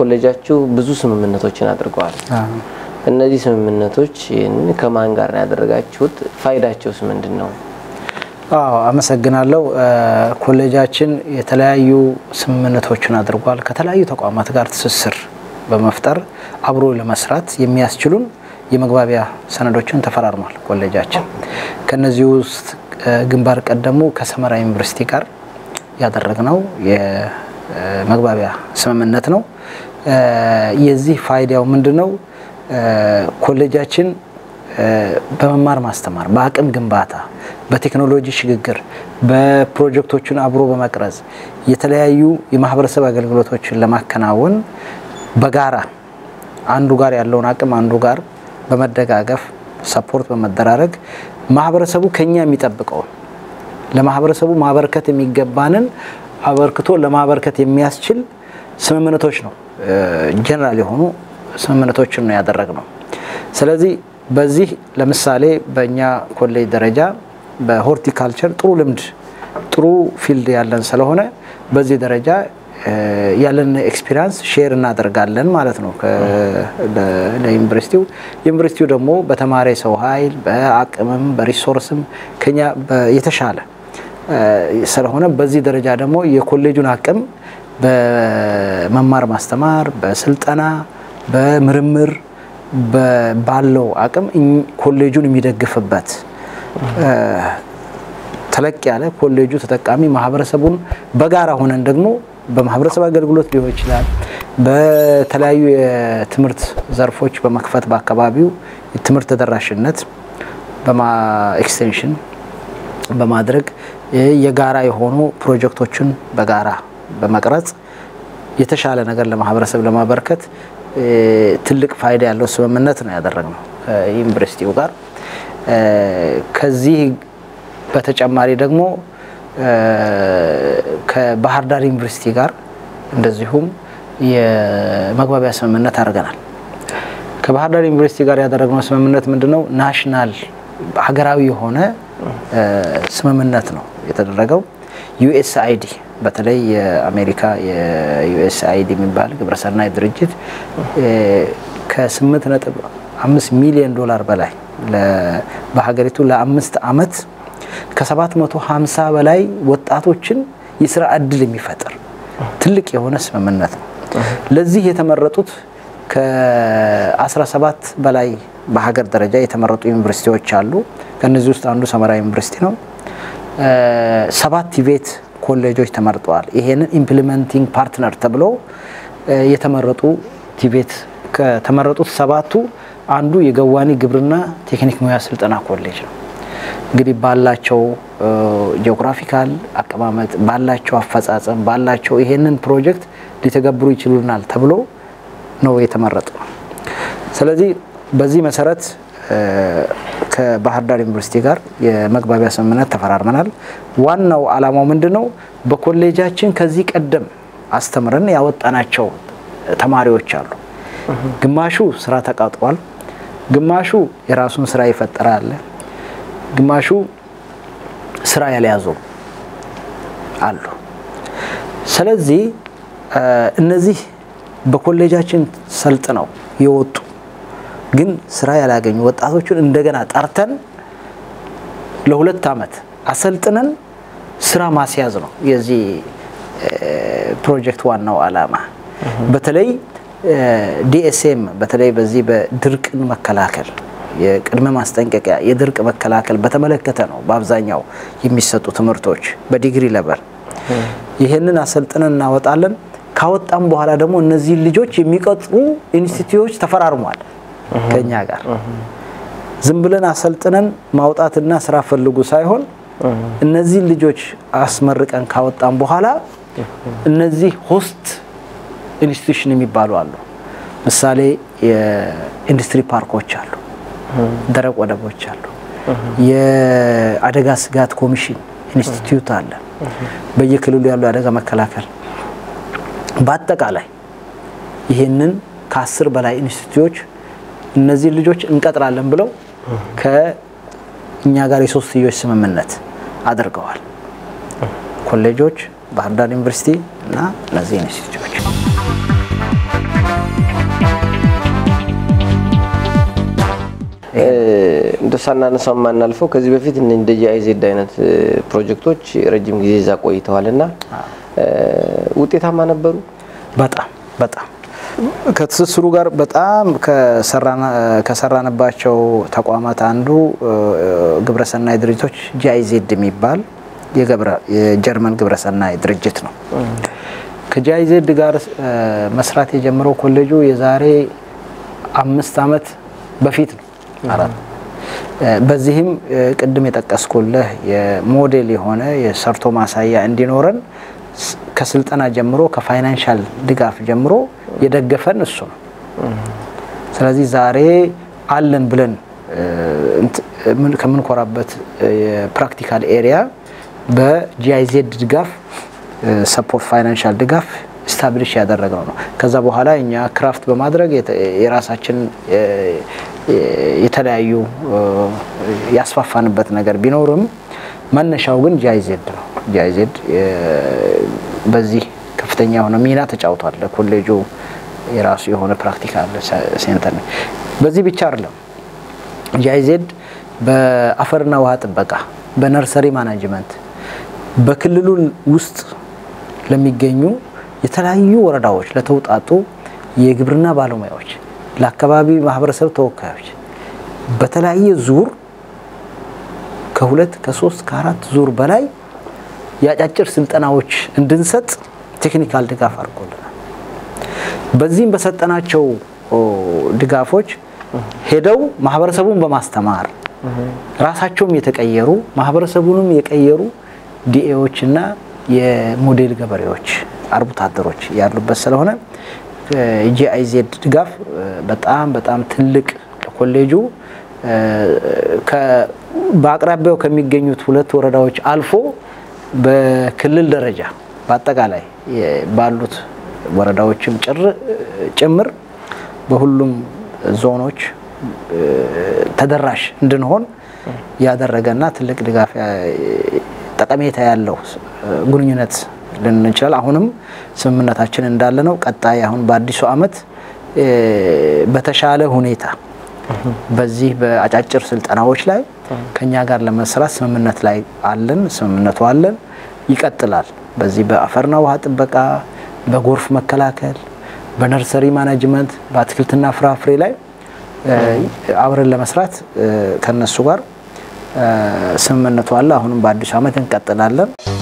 ኮሌጃችሁ ብዙ ስምምነቶችን አድርገዋል። እነዚህ ስምምነቶች ከማን ጋር ነው ያደረጋችሁት? ፋይዳቸውስ ምንድን ነው? አዎ አመሰግናለሁ። ኮሌጃችን የተለያዩ ስምምነቶችን አድርጓል። ከተለያዩ ተቋማት ጋር ትስስር በመፍጠር አብሮ ለመስራት የሚያስችሉን የመግባቢያ ሰነዶችን ተፈራርሟል። ኮሌጃችን ከነዚህ ውስጥ ግንባር ቀደሙ ከሰመራ ዩኒቨርሲቲ ጋር ያደረግነው የመግባቢያ ስምምነት ነው። የዚህ ፋይዳው ምንድን ነው? ኮሌጃችን በመማር ማስተማር፣ በአቅም ግንባታ፣ በቴክኖሎጂ ሽግግር፣ በፕሮጀክቶችን አብሮ በመቅረጽ የተለያዩ የማህበረሰብ አገልግሎቶችን ለማከናወን በጋራ አንዱ ጋር ያለውን አቅም አንዱ ጋር በመደጋገፍ ሰፖርት በመደራረግ ማህበረሰቡ ከኛ የሚጠብቀውን ለማህበረሰቡ ማበርከት የሚገባንን አበርክቶ ለማበርከት የሚያስችል ስምምነቶች ነው። ጀነራል የሆኑ ስምምነቶችን ነው ያደረግነው። ስለዚህ በዚህ ለምሳሌ በእኛ ኮሌጅ ደረጃ በሆርቲካልቸር ጥሩ ልምድ ጥሩ ፊልድ ያለን ስለሆነ በዚህ ደረጃ ያለን ኤክስፒሪያንስ ሼር እናደርጋለን ማለት ነው ለዩኒቨርሲቲው። ዩኒቨርሲቲው ደግሞ በተማሪ ሰው ኃይል በአቅምም በሪሶርስም ከኛ የተሻለ ስለሆነ በዚህ ደረጃ ደግሞ የኮሌጁን አቅም በመማር ማስተማር፣ በስልጠና፣ በምርምር ባለው አቅም ኮሌጁን የሚደግፍበት ተለቅ ያለ ኮሌጁ ተጠቃሚ ማህበረሰቡን በጋራ ሆነን ደግሞ በማህበረሰብ አገልግሎት ሊሆን ይችላል። በተለያዩ የትምህርት ዘርፎች በመክፈት በአካባቢው የትምህርት ተደራሽነት ኤክስቴንሽን በማድረግ የጋራ የሆኑ ፕሮጀክቶችን በጋራ በመቅረጽ የተሻለ ነገር ለማህበረሰብ ለማበርከት ትልቅ ፋይዳ ያለው ስምምነት ነው ያደረግነው ከዩኒቨርሲቲው ጋር። ከዚህ በተጨማሪ ደግሞ ከባህር ዳር ዩኒቨርሲቲ ጋር እንደዚሁም የመግባቢያ ስምምነት አድርገናል። ከባህር ዳር ዩኒቨርሲቲ ጋር ያደረግነው ስምምነት ምንድነው? ናሽናል ሀገራዊ የሆነ ስምምነት ነው የተደረገው። ዩኤስአይዲ በተለይ የአሜሪካ የዩኤስአይዲ የሚባል ግብረሰናይ ድርጅት ከስምንት ነጥብ አምስት ሚሊዮን ዶላር በላይ በሀገሪቱ ለአምስት ዓመት ከ750 በላይ ወጣቶችን የስራ እድል የሚፈጥር ትልቅ የሆነ ስምምነት ነው። ለዚህ የተመረጡት ከ17 በላይ በሀገር ደረጃ የተመረጡ ዩኒቨርሲቲዎች አሉ። ከነዚህ ውስጥ አንዱ ሰመራ ዩኒቨርሲቲ ነው። ሰባት ቲቬት ኮሌጆች ተመርጠዋል። ይሄንን ኢምፕሊመንቲንግ ፓርትነር ተብሎ የተመረጡ ቲቬት ከተመረጡት ሰባቱ አንዱ የገዋኒ ግብርና ቴክኒክ ሙያ ስልጠና ኮሌጅ ነው። እንግዲህ ባላቸው ጂኦግራፊካል አቀማመጥ ባላቸው አፈጻጸም ባላቸው ይሄንን ፕሮጀክት ሊተገብሩ ይችሉናል ተብሎ ነው የተመረጡ። ስለዚህ በዚህ መሰረት ከባህር ዳር ዩኒቨርሲቲ ጋር የመግባቢያ ስምምነት ተፈራርመናል። ዋናው ዓላማው ምንድን ነው? በኮሌጃችን ከዚህ ቀደም አስተምረን ያወጣናቸው ተማሪዎች አሉ። ግማሹ ስራ ተቃጥሯል፣ ግማሹ የራሱን ስራ ይፈጠራል፣ ግማሹ ስራ ያልያዙ አሉ። ስለዚህ እነዚህ በኮሌጃችን ሰልጥነው የወጡ ግን ስራ ያላገኙ ወጣቶችን እንደገና ጠርተን ለሁለት ዓመት አሰልጥነን ስራ ማስያዝ ነው የዚህ ፕሮጀክት ዋናው ዓላማ። በተለይ ዲኤስኤም በተለይ በዚህ በድርቅን መከላከል የቅድመ ማስጠንቀቂያ የድርቅ መከላከል በተመለከተ ነው በአብዛኛው የሚሰጡ ትምህርቶች በዲግሪ ለበል ይህንን አሰልጥነን እናወጣለን። ካወጣም በኋላ ደግሞ እነዚህን ልጆች የሚቀጥሩ ኢንስቲትዩቶች ተፈራርሟል ከኛ ጋር። ዝም ብለን አሰልጥነን ማውጣትና ስራ ፈልጉ ሳይሆን እነዚህን ልጆች አስመርቀን ካወጣም በኋላ እነዚህ ሆስት ኢንስቲትዩሽን የሚባሉ አሉ። ምሳሌ የኢንዱስትሪ ፓርኮች አሉ፣ ደረቅ ወደቦች አሉ፣ የአደጋ ስጋት ኮሚሽን ኢንስቲትዩት አለ፣ በየክልሉ ያሉ የአደጋ መከላከል በአጠቃላይ ይህንን ከአስር በላይ ኢንስቲትዩቶች እነዚህ ልጆች እንቀጥራለን ብለው ከእኛ ጋር የሶስትዮሽ ስምምነት አድርገዋል። ኮሌጆች፣ ባህር ዳር ዩኒቨርሲቲ እና እነዚህ ኢንስቲትዩቶች እንደ ሳናነሳው የማናልፈው ከዚህ በፊት እንደ ጂአይዜድ አይነት ፕሮጀክቶች ረጅም ጊዜ እዛ ቆይተዋል እና ውጤታማ ነበሩ። በጣም በጣም ከትስስሩ ጋር በጣም ከሰራንባቸው ተቋማት አንዱ ግብረሰናይ ድርጅቶች ጂአይዜድ የሚባል የጀርመን ግብረሰናይ ድርጅት ነው። ከጂአይዜድ ጋር መስራት የጀመረው ኮሌጁ የዛሬ አምስት ዓመት በፊት ነው ማለት ነው። በዚህም ቅድም የጠቀስኩልህ የሞዴል የሆነ የሰርቶ ማሳያ እንዲኖረን ከስልጠና ጀምሮ ከፋይናንሻል ድጋፍ ጀምሮ የደገፈን እሱ ነው። ስለዚህ ዛሬ አለን ብለን ከምንኮራበት የፕራክቲካል ኤሪያ በጂአይዜድ ድጋፍ ሰፖርት ፋይናንሻል ድጋፍ ስታብሊሽ ያደረግነው ነው። ከዛ በኋላ እኛ ክራፍት በማድረግ የራሳችን የተለያዩ ያስፋፋንበት ነገር ቢኖርም መነሻው ግን ጂአይዜድ ነው። ጂአይዜድ በዚህ ከፍተኛ የሆነ ሚና ተጫውቷል። ለኮሌጁ የራሱ የሆነ ፕራክቲካል ሴንተር ነው። በዚህ ብቻ አይደለም። ጂአይዜድ በአፈርና ውሃ ጥበቃ፣ በነርሰሪ ማናጅመንት በክልሉ ውስጥ ለሚገኙ የተለያዩ ወረዳዎች ለተውጣጡ የግብርና ባለሙያዎች፣ ለአካባቢ ማህበረሰብ ተወካዮች በተለያየ ዙር ከሁለት ከሶስት ከአራት ዙር በላይ የአጫጭር ስልጠናዎች እንድንሰጥ ቴክኒካል ድጋፍ አድርጎልናል። በዚህም በሰጠናቸው ድጋፎች ሄደው ማህበረሰቡን በማስተማር ራሳቸውም የተቀየሩ ማህበረሰቡንም የቀየሩ ዲኤዎች እና የሞዴል ገበሬዎች አርብቶ አደሮች ያሉበት ስለሆነ ጂአይዜድ ድጋፍ በጣም በጣም ትልቅ ለኮሌጁ በአቅራቢያው ከሚገኙት ሁለት ወረዳዎች አልፎ በክልል ደረጃ በአጠቃላይ ባሉት ወረዳዎችም ጭምር በሁሉም ዞኖች ተደራሽ እንድንሆን ያደረገና ትልቅ ድጋፍ ጠቀሜታ ያለው ግንኙነት ልንል እንችላል። አሁንም ስምምነታችን እንዳለ ነው። ቀጣይ አሁን በአዲሱ ዓመት በተሻለ ሁኔታ በዚህ በአጫጭር ስልጠናዎች ላይ ከኛ ጋር ለመስራት ስምምነት ላይ አለን። ስምምነቱ አለን፣ ይቀጥላል። በዚህ በአፈርና ውሃ ጥበቃ፣ በጎርፍ መከላከል፣ በነርሰሪ ማናጅመንት፣ በአትክልትና ፍራፍሬ ላይ አብረን ለመስራት ከነሱ ጋር ስምምነቱ አለ። አሁንም በአዲሱ ዓመት እንቀጥላለን።